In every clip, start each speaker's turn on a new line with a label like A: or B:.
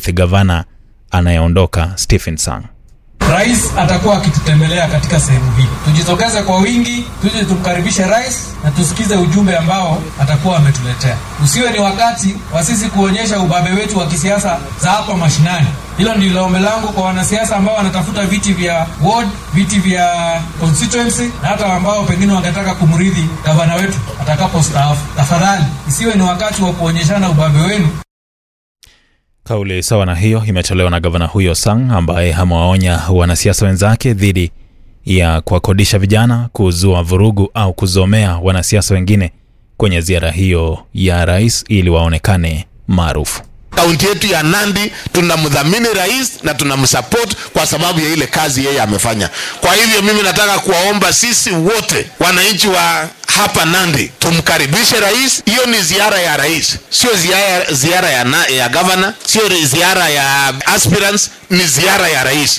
A: kumrithi gavana anayeondoka Stephen Sang.
B: Rais atakuwa akitutembelea katika sehemu hii. Tujitokeze kwa wingi, tuje tumkaribishe rais na tusikize ujumbe ambao atakuwa ametuletea. Usiwe ni wakati wa sisi kuonyesha ubabe wetu wa kisiasa za hapa mashinani. Hilo ndilo ombi langu kwa wanasiasa ambao wanatafuta viti vya ward, viti vya constituency na hata ambao pengine wangetaka kumrithi gavana wetu atakapostaafu. Tafadhali isiwe ni wakati wa kuonyeshana ubabe wenu.
A: Kauli sawa na hiyo imetolewa na gavana huyo Sang ambaye amewaonya wanasiasa wenzake dhidi ya kuwakodisha vijana kuzua vurugu au kuzomea wanasiasa wengine kwenye ziara hiyo ya rais ili waonekane maarufu.
C: Kaunti yetu ya Nandi tunamdhamini rais na tunamsupport kwa sababu ya ile kazi yeye amefanya. Kwa hivyo mimi nataka kuwaomba sisi wote wananchi wa hapa Nandi tumkaribishe rais. Hiyo ni ziara ya rais, sio ziara, ziara ya, na, ya governor, sio ziara ya aspirants, ni ziara ya rais.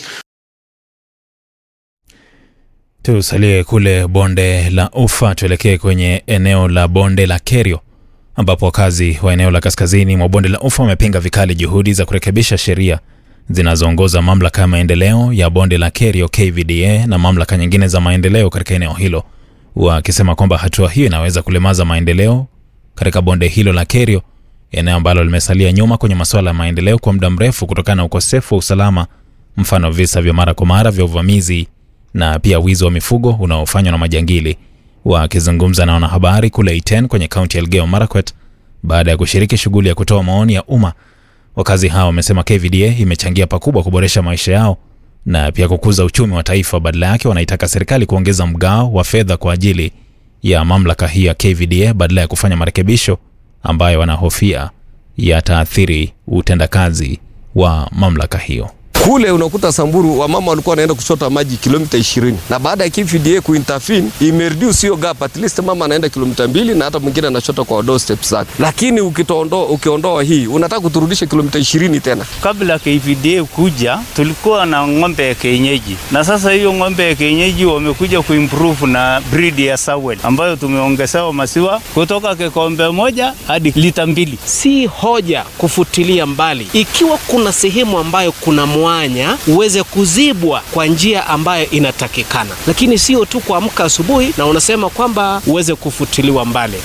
A: Tusalie kule bonde la Ufa, tuelekee kwenye eneo la bonde la Kerio ambapo wakazi wa eneo la kaskazini mwa bonde la Ufa wamepinga vikali juhudi za kurekebisha sheria zinazoongoza mamlaka ya maendeleo ya bonde la Kerio KVDA na mamlaka nyingine za maendeleo katika eneo hilo, wakisema kwamba hatua hiyo inaweza kulemaza maendeleo katika bonde hilo la Kerio, eneo ambalo limesalia nyuma kwenye masuala ya maendeleo kwa muda mrefu kutokana na ukosefu wa usalama, mfano visa vya mara kwa mara vya uvamizi na pia wizi wa mifugo unaofanywa na majangili. Wakizungumza na wanahabari kule Iten kwenye kaunti ya Elgeyo Marakwet baada ya kushiriki shughuli ya kutoa maoni ya umma, wakazi hao wamesema KVDA imechangia pakubwa kuboresha maisha yao na pia kukuza uchumi wa taifa. Badala yake, wanaitaka serikali kuongeza mgao wa fedha kwa ajili ya mamlaka hii ya KVDA badala ya kufanya marekebisho ambayo wanahofia yataathiri utendakazi wa mamlaka hiyo.
D: Kule unakuta Samburu wamama walikuwa wanaenda kuchota maji kilomita 20 na baada ya KVDA kuintervene imereduce hiyo gap, at least mama anaenda kilomita mbili na hata mwingine anachota kwa door steps zake. Lakini ukiondoa ukiondoa hii unataka kuturudisha kilomita 20 tena.
E: Kabla KVDA kuja tulikuwa na ng'ombe ya kienyeji, na sasa hiyo ng'ombe ya kienyeji wamekuja kuimprove na breed ya Sawen ambayo tumeongezewa maziwa kutoka kikombe moja hadi lita mbili.
F: Si hoja kufutilia mbali ikiwa kuna sehemu ambayo kuna mwanya uweze kuzibwa kwa njia ambayo inatakikana, lakini sio tu kuamka asubuhi na unasema kwamba uweze kufutiliwa mbali.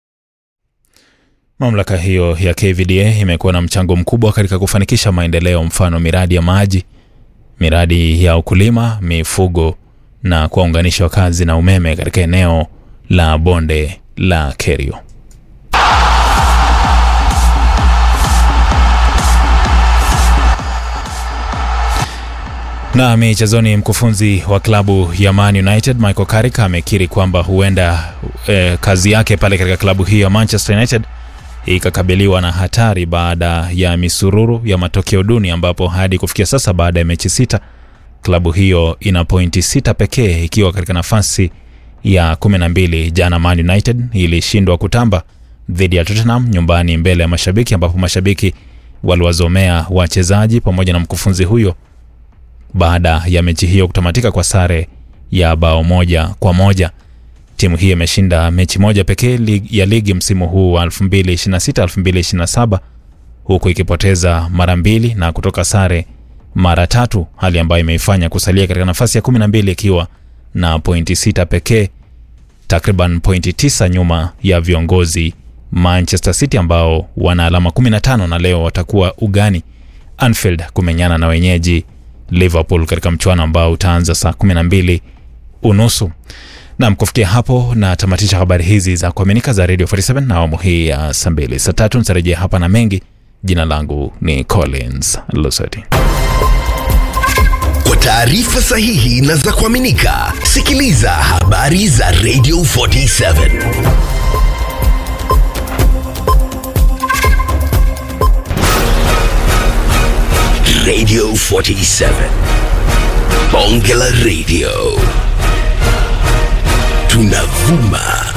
A: Mamlaka hiyo ya KVDA imekuwa na mchango mkubwa katika kufanikisha maendeleo, mfano miradi ya maji, miradi ya ukulima, mifugo na kuwaunganisha wakazi na umeme katika eneo la bonde la Kerio. Na michezoni, mkufunzi wa klabu ya Man United Michael Carrick amekiri kwamba huenda eh, kazi yake pale katika klabu hiyo ya Manchester United ikakabiliwa na hatari baada ya misururu ya matokeo duni, ambapo hadi kufikia sasa baada ya mechi sita klabu hiyo ina pointi sita pekee ikiwa katika nafasi ya kumi na mbili. Jana Man United ilishindwa kutamba dhidi ya Tottenham nyumbani mbele ya mashabiki, ambapo mashabiki waliwazomea wachezaji pamoja na mkufunzi huyo baada ya mechi hiyo kutamatika kwa sare ya bao moja kwa moja. Timu hii imeshinda mechi moja pekee ya ligi msimu huu wa 2026-2027 huku ikipoteza mara mbili na kutoka sare mara tatu, hali ambayo imeifanya kusalia katika nafasi ya 12 ikiwa na pointi sita pekee, takriban pointi tisa nyuma ya viongozi Manchester City ambao wana alama 15 na leo watakuwa ugani Anfield kumenyana na wenyeji Liverpool katika mchuano ambao utaanza saa 12 unusu. Nam, kufikia hapo na tamatisha habari hizi za kuaminika za Radio 47 na awamu hii ya saa mbili. Saa tatu nitarejea hapa na mengi. Jina langu ni Collins Lusoti.
G: Kwa taarifa sahihi na za kuaminika, sikiliza habari za Radio 47 Radio 47 Bonge la Radio tunavuma